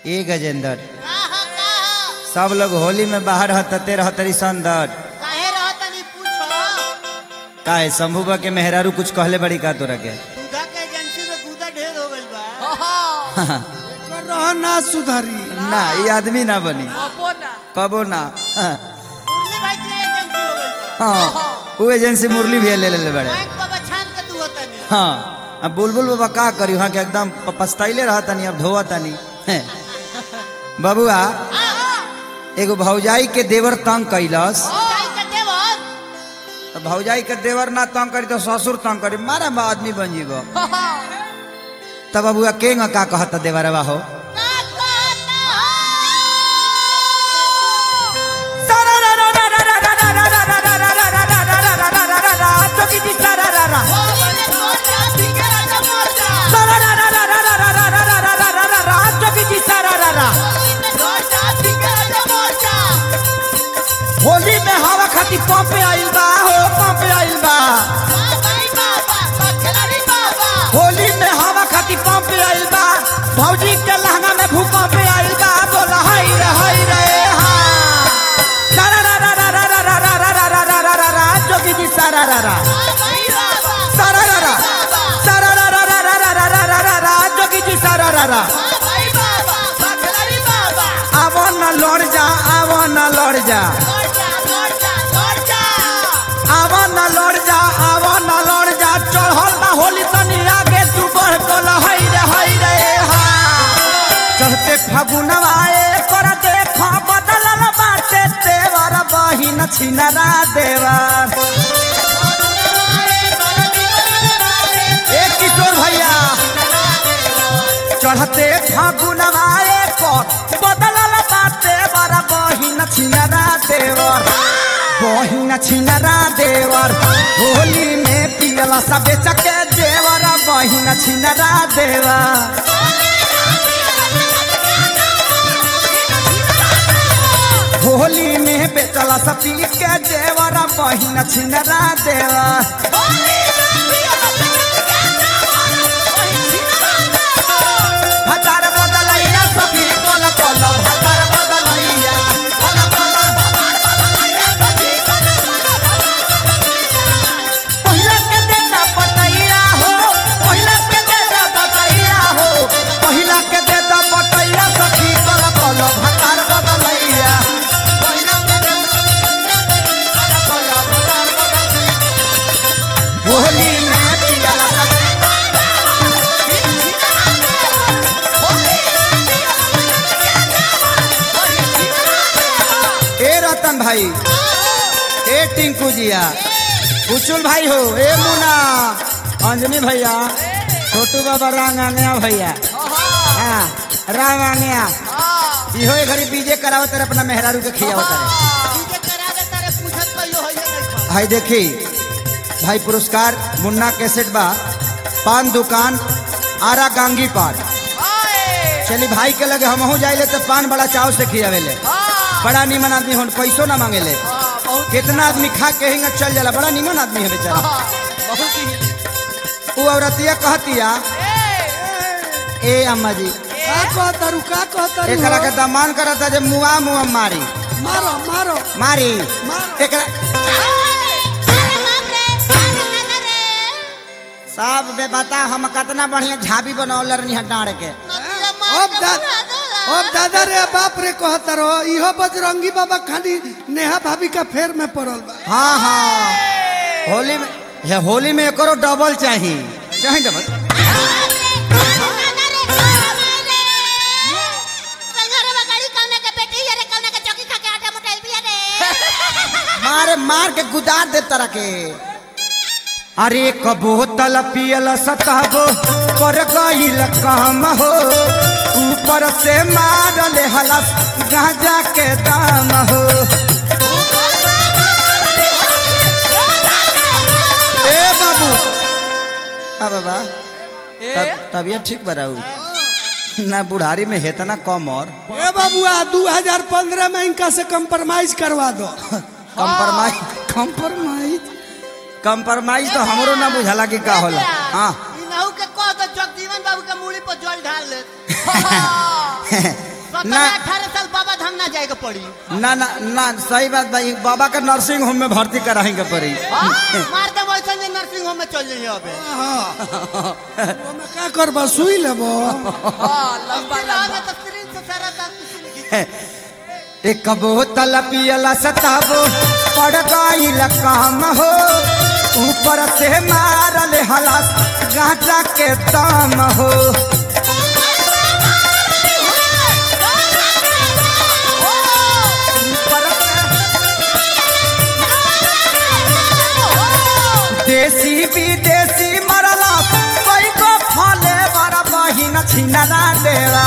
ए गजेंद्र काहा काहा सब लोग होली में बाहर हतते रहतरी संदर काहे रहतनी पूछो काहे शंभुबा के मेहरारू कुछ कहले बड़ी का तोरा के दूधा के एजेंसी में दूधा ढेर हो गइल बा एकर रह ना सुधरी ना ये आदमी ना बनी कबो ना हाँ, मुरली भाई के एजेंसी हो गइल बा हाँ वो एजेंसी मुरली भी ले ले बड़े बैंक बाबा छान के तू होतनी हाँ अब बुलबुल बाबा का करी वहाँ के एकदम प- पछताइले रहा तनी अब धोवा तनी हैं। बबुआ एगो भौजाई के देवर तंग कैलस जाई के देवर तो भौजाई के देवर ना तंग करी तो ससुर तंग करी मारा बा आदमी बन जीबो तब बबुआ के का कहता देवरवा हो का कहता हो बोले मोटा सिंगे राजा मोटा मोटा सिंगे राजा मोटा होली में हवा खाती पंप आइल बा हो पंप आइल बा भाई बाबा बखलारी बाबा होली में हवा खाती पंप आइल बा भौजी के लहंगा में भूकंप आइल बा बोला हाय रे हाय रे हा सारा रा रा रा रा रा रा रा रा रा रा रा रा रा जोगी जी सारा रा रा भाई बाबा सारा रा रा सारा रा रा रा रा रा रा रा रा रा रा जोगी जी सारा रा रा भाई बाबा बखलारी बाबा आवो न लड़ जा आवो न लड़ जा मोटा मोटा मोटा आवो न लड़ जा आवो न लड़ जा चढ़ल बा होली तनी आगे तू बढ़ कल हाय रे हाय रे हा चढ़ते फागुनवा कर देख बदलल बाटे देवर बहिन छिनरा देवर ए किशोर भैया चढ़ते फागुनवा पर बदलल बाटे बर बहिन छिनरा देवर बहिन छिनरा देवर होली में पियला सबे चके देवर बहिन छिनरा देवर होली में बेचला सपी के देवर बहिन छिनरा देवर हजार बदलैया सभी कल कल हजार बदलैया कल कल पहिला के देता पटैया हो पहिला के देता पटैया हो पहिला के देता पटैया सखी कल कल हजार बदलैया पहिला के देता कल कल हजार बदलैया होली में पियला सखी ए रतन भाई ए टिंकू जिया उचुल भाई हो ए मुना अंजनी भैया छोटू बाबा रांग आंगया भैया हाँ रांग आंगया इहो ए घड़ी बीजे करावत रहे अपना मेहरारू के खियावत रहे डीजे करा दे तारे पूछत कहियो होइए नहीं भाई देखी भाई पुरस्कार मुन्ना कैसेट बा पान दुकान आरा गांगी पान चली भाई के लगे हमहू जाइले तो पान बड़ा चाव से खियावेले बड़ा निमन आदमी हो पैसो ना मांगेले कितना आदमी खा के हिंगा चल जाला बड़ा निमन आदमी है बेचारा वो औरतिया कहतिया ए अम्मा जी का कहतारू का कहतारू एकरा के हो? दमान करता जे मुआ मुआ मारी मारो मारो मारी मार। एकरा सब बे बता हम कितना बढ़िया झाबी बनौले रहनी है डांड के अब दा अब दादा रे बाप रे कहता रहो इहो बजरंगी बाबा खाली नेहा भाभी का फेर में पड़ल बा हाँ हाँ होली में ये होली में एकरो डबल चाहिए चाहिए डबल मारे मार के गुदार दे तरह के अरे एक बोतल पियल सतहबो पर गईल काम हो ऊपर से मारल हलस गांजा के दाम हो ए बाबू आ बाबा तब तबियत ठीक बराऊ ना बुढ़ारी में हेतना कम और ए बाबुआ 2015 में इनका से कंप्रोमाइज करवा दो कंप्रोमाइज कंप्रोमाइज कंप्रोमाइज तो हमरो ना बुझाला कि का होला हाँ इनहू के कह दो जगजीवन बाबू के मूड़ी पर जल ढाल ले कहता ना। है अठारह साल बाबा धाम ना जाएगा पड़ी ना ना ना सही बात भाई बाबा का नर्सिंग होम में भर्ती कराएंगे पड़ी हाँ, मार दे वैसे जे नर्सिंग होम में चल जाइए अबे ओमे का करबा सुई लेबो लंबा लंबा तो स्क्रीन से सारा दांत किसी की एक बोतल पियला सताबो पड़ गईल काम हो ऊपर से मारल हलास गांजा के दाम हो ऊपर से देसी विदेशी मरला कोई को फले बड़ा बहिन छिनरा देवा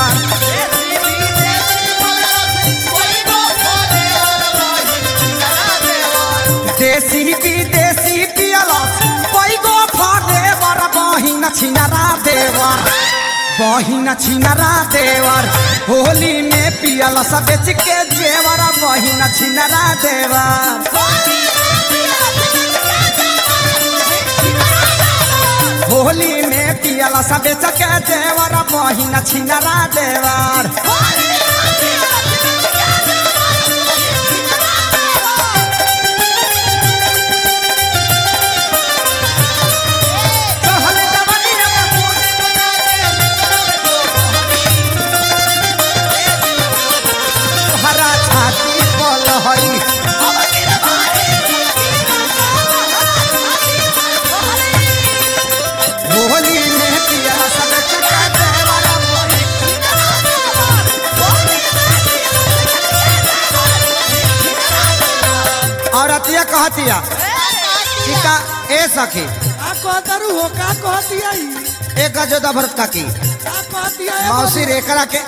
देसी विदेशी पियला कोई को फले बड़ा बहिन छिनरा देवा बहिन छिनरा देवर होली में पियला सब बेच के जेवर बहिन छिनरा देवर होली में पियला सब बेच के जेवर बहिन छिनरा देवर कहल जवनिया में फूल हरा छाती पलहरी होली में पियला सब बेच के जेवर औरतिया कहतिया कि का ए सखी का कहतरू हो का कहतिया ई एक जोदा भरत काकी का कहतिया ए मौसी रेकरा के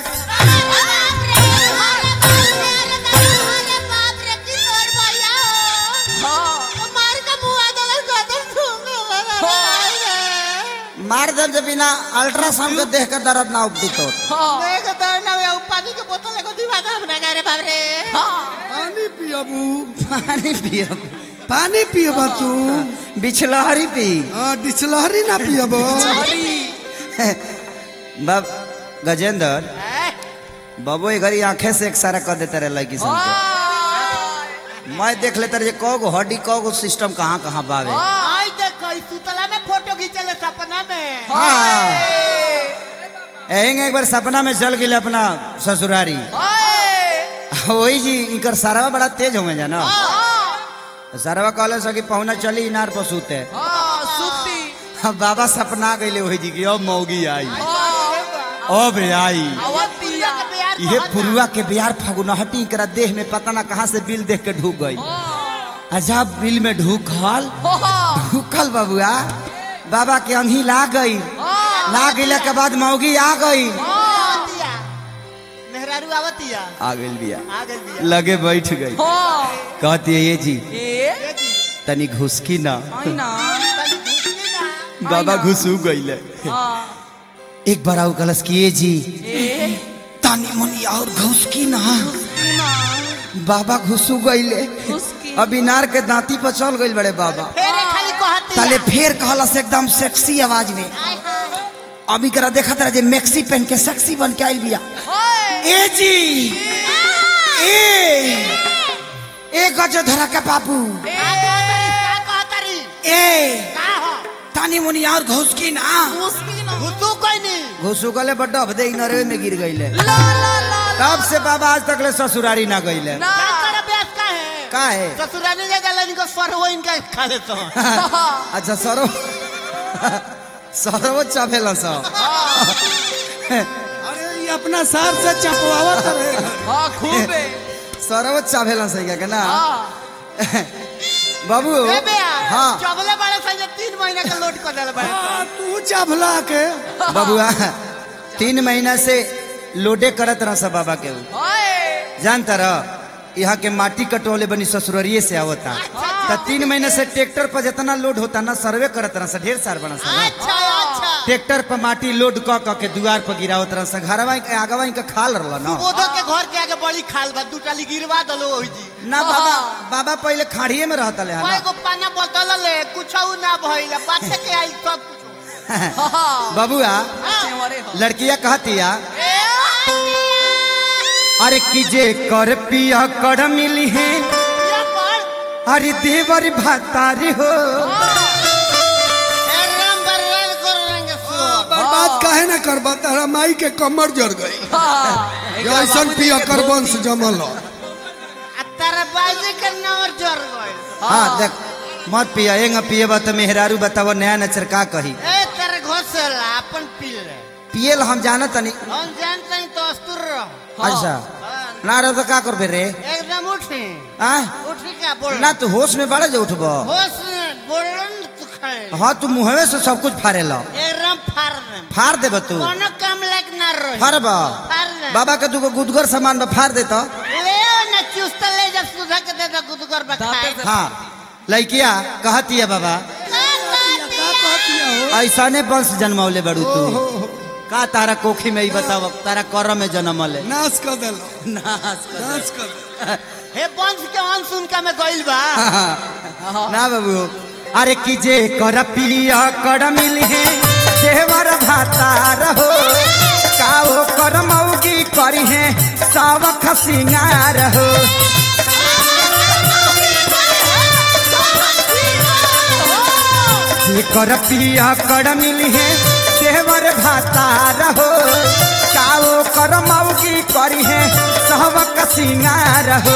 मार दर्द बिना अल्ट्रासाउंड के देख के दर्द ना उपटी तो पानी के बोतल एगो दिमाग हमरा रे बाप रे पानी पियबू पानी पियो पानी पियबा तू बिछलहरी पी हां डिचलहरी ना पियबो बाब गजेंद्र बाबू ये घरी आंखें से एक सारा कर देते रहे लड़की सन के मैं देख लेता रहे कौ गो हड्डी कौ गो सिस्टम कहाँ कहाँ बावे आई देखो इस सुतला में फोटो खींचले सपना में हाँ एहिंग एक बार सपना में चल गई अपना ससुरारी वही जी इनकर सारा बड़ा तेज होंगे जाना सारवा कहले सकी पहुना चली इनार पर सूते अब बाबा सपना गईले वही जी की अब मौगी आई अब आई ये पुरुआ के बिहार फगुनहटी करा देह में पता ना कहाँ से बिल देख के ढूक गई अजब बिल में ढूकल ढूकल बबुआ बाबा के अंगी ला गई ला गईला के बाद मौगी आ गई मेहरारू आवतिया आ गई बिया आ गई बिया लगे बैठ गई कहती है ये जी ये जी तनी घुसकी ना तनी घुसकी ना बाबा घुसू गईले एक बार आऊ कलस किए जी तानी मनी और घुसकी ना बाबा घुसू गईले अब इनार के दांती पर चल गईल बड़े बाबा फेरे खाली कहती ताले फेर कहलस एकदम सेक्सी आवाज में अभी करा देखा तरह जे मैक्सी पहन के सेक्सी बन के आइल बिया ए जी ए ए गजो धरा के बाबू का कहतरी का कहतरी ए का हो तानी मुनी और घुसकी ना घुसू कोई नहीं घुसू गले बड्डा भदे नरवे में गिर गईले ला ला ला तब से बाबा आज तक ले ससुरारी ना गईले का कर बेस का है का है ससुराली जा जाला इनको सरवो इनका खा देता हूं अच्छा सरो सरो चापेला सा अरे ये अपना सार से चपवावत रहे सरो चापेला सही क्या ना बाबू ए बेया हाँ चबले बड़े संगे तीन महीने का लोड कर देले बड़े आ, तू चभला के बबुआ तीन महीना से लोडे करत रहा सब बाबा के ऊ। जानता रह यहाँ के माटी कटोले बनी ससुररिये से आवता तो तीन महीने से ट्रैक्टर पर जितना लोड होता ना सर्वे करत रहा सा ढेर सार बना सा ना। अच्छा अच्छा ट्रैक्टर पर माटी लोड क क के दुआर पर गिरावत रहा सा घरवा के आगवा के खाल रहला ना ओदो के घर के आगे बड़ी खाल बा दूटा ली गिरवा दलो ओही जी ना बाबा बाबा पहले खाड़िए में रहता ले कोई ना को पाना बोतल ले कुछ ना भइल पाछे के आई सब कुछ बबुआ लड़किया कहतिया अरे की जे कर पिया कर मिली है ये कौन अरे देवर भातारी हो ए राम बरवाल कर रंगे सो बर्बाद काहे ना करबा तारा माई के कमर जड़ गई जैसन पिया कर वंश जमल हो। आ तारा बाजी के नंबर जोर गइल हाँ देख मत पिया एंग पिएबा तो मेहरारू बताव नया नचर का कही ए तेरे घोसला अपन पी ले पियल हम जानत तनी हम जानते हैं तो अस्तुर रहो अच्छा हाँ, ना रहो तो का करबे रे एकदम उठी आ उठी का बोल ना तू होश में बड़ा जो उठबो होश में बोलन तू खड़े हाँ तू मुहवे से सब कुछ फाड़े लो एकदम फाड़ दे फाड़ देब तू कोनो काम लायक ना रही फाड़ब फाड़ दे बाबा के तू गुदगर सामान में फाड़ देता ले ना चुस्त ले जब सुधा के दे दो गुदगर बखाए हाँ लड़किया कहती है बाबा का कहतिया हो ऐसा ने वंश जन्मौले बड़ू तू का तारा कोखी में ही बताव तारा कर में जन्मले नाश कर देलो नाश कर। नाश कर दे। हे वंश के अंश उनका में गइल बा ना बाबू अरे की जे कर पिया कर मिली है देवर भाता रहो काओ कर मौगी करी है सावख सिंगार हो जे कर पिया कर मिली है देवर भाता रहो काओ कर मौगी करी है सावख सिंगार हो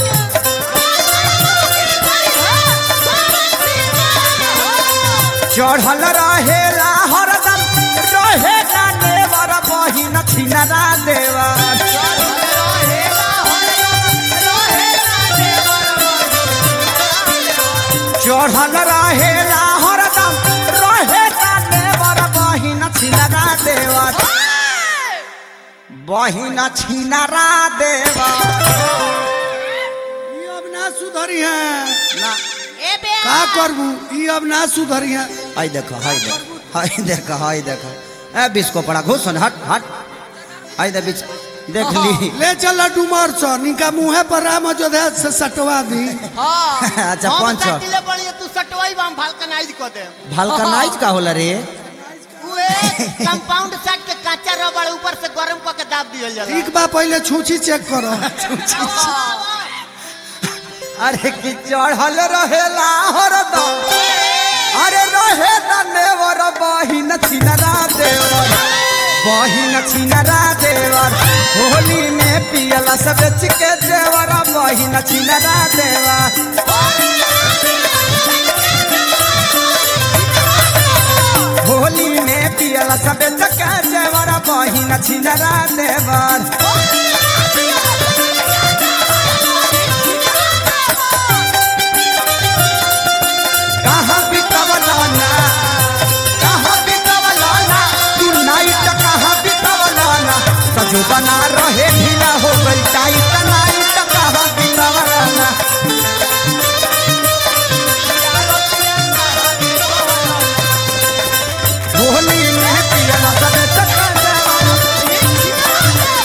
चढ़ल रहेला हरदम रहेला नेवर बहिन छिनरा देवर चढ़ल रहेला हरदम रहेला नेवर बहिन छिनरा देवर बहिन छिनरा देवर ई अब ना सुधरी है ना ए बे का करबू ई अब ना सुधरी है हाय देखो हाय देखो हाय देखो हाय देखो ए बिस्को पड़ा घुस हट हट हाय दे बिच देख ली ले चल डुमर छ निका मुहे पर राम अयोध्या से सटवा दी अच्छा हम पंच काटिले बड़ी तू सटवाई बम भालकनाइज को दे भलकनाइज का होला रे उए कंपाउंड सेट के काचा रबड़ ऊपर से गरम क के दाब दियल जाला ठीक बा पहले छूछी चेक करो अरे कि चढ़ल रहेला हरदम अरे रहे नेवर बहिन छिनरा देवर बहिन छिनरा देवर होली में पियला सब बेच के देवर बहिन छिनरा देवर होली में पियला सब बेच के देवर बहिन छिनरा देवर कहाँ बितवलाना कहाँ बितवलाना तू नाइट कहाँ बितवलाना सजो बना रहे ढीला हो गई टाइट नाइट कहाँ बितवलाना होली में पियला सब चक्कर देवाना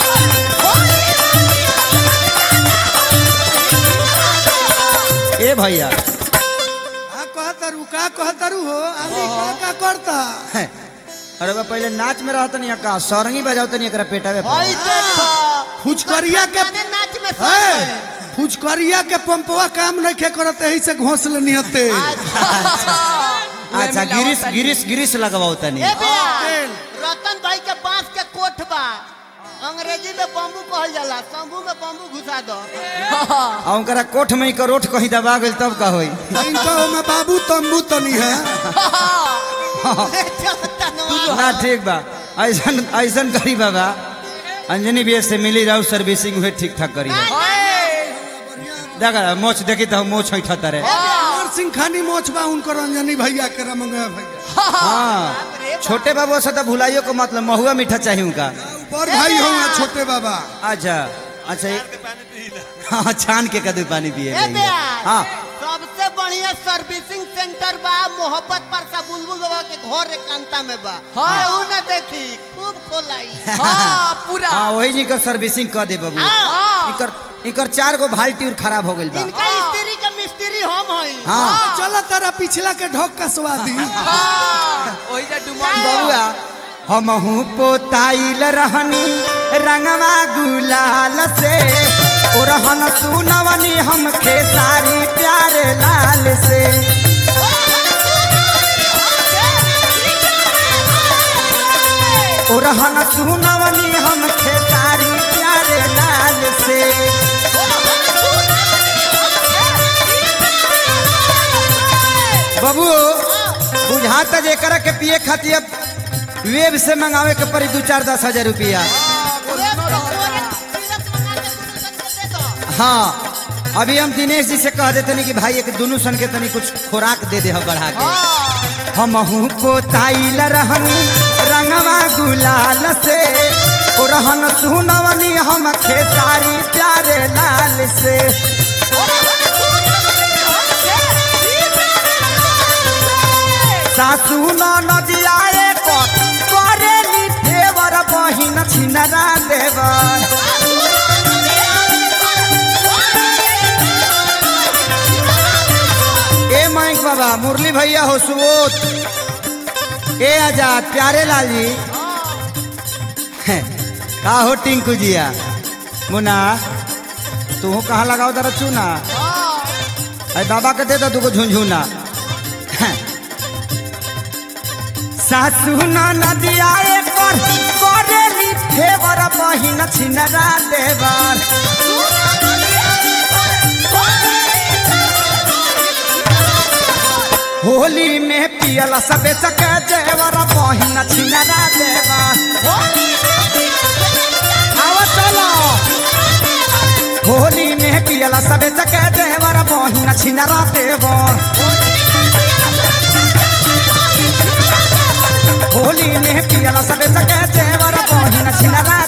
ए भैया का कहतरू का कहतरू हो आदमी का का करता अरे बा पहले नाच में रहत नहीं का सरंगी बजावत नहीं एकरा पेटावे पर। होई देखो फुचकरिया के माने नाच में है सब फुचकरिया के पंपवा काम नहीं खे करते यही से घोंसले नहीं हते अच्छा गिरीश गिरीश गिरीश लगवाओ तनी ए बे तेल। रतन भाई के बांस के कोठ बा अंग्रेजी में बम्बू कहल जाला शंभू में बम्बू घुसा दो आ उनकरा कोठ में का रोट कहीं दबा गइल तब का होई इनका में बाबू तंबू तनी है ना ठीक बा ऐसन ऐसन करी बाबा अंजनी भी से मिली रहू सर्विसिंग हुए ठीक ठाक करी देखा मोच देखी तो मोच है ठतरे और सिंह खानी मोच बा उनको रंजनी भैया के रमंगा भैया हाँ छोटे बाबू से तो भुलाइयो को मतलब महुआ मीठा चाहिए उनका और भाई हो छोटे बाबा अच्छा अच्छा ये- हाँ छान के कदू पानी पिए ए बे हाँ सबसे बढ़िया सर्विसिंग सेंटर बा मोहब्बत पर सा बुलबुल बाबा के घर एकांता में बा हाँ ना देखी खूब खोलाई हाँ पूरा हाँ वही जी कर सर्विसिंग कर दे बाबू हाँ। इकर इकर चार गो बाल्टी और खराब हो गइल बा इनका स्त्री के मिस्त्री हम हई हाँ चलो तारा पिछला के ढोक कसवा दी हाँ वही जा डुमर बबुआ हमहू पोताइल रहनी रंगवा गुलाल से ओरहन सुनवनी हम खेसारी प्यारे लाल से ओरहन सुनवनी हम खेसारी प्यारे लाल से बबू बुझात जेकर के पिए खातिर अब वेब से मंगावे के पड़ी दू चार दस हजार रुपया हाँ अभी हम दिनेश जी से कह देते कि भाई एक दोनों सन के तनी कुछ खुराक दे दे बढ़ा के हमहू पोताइल रहनी रंगवा गुलाल से रहन सुनवनी हम खेसारी प्यारे लाल से सासू नदियाए करेली देवर बहिन छिनरा देवर ए माइक बाबा मुरली भैया हो सुबोध ए आजाद प्यारे लाल जी का हो टिंकू जिया मुना तू कहाँ लगाओ दर चूना अरे बाबा के दे दो तुको झुंझुना सासू नदिया पर करेली फेवर बहिन छिनरा देवर होली में पियल सबे चके देवर बहिन छिनरा देवर आवा चलो होली में पियल सबे चके देवर बहिन छिनरा देवर होली में पियल सबे चके देवर बहिन छिनरा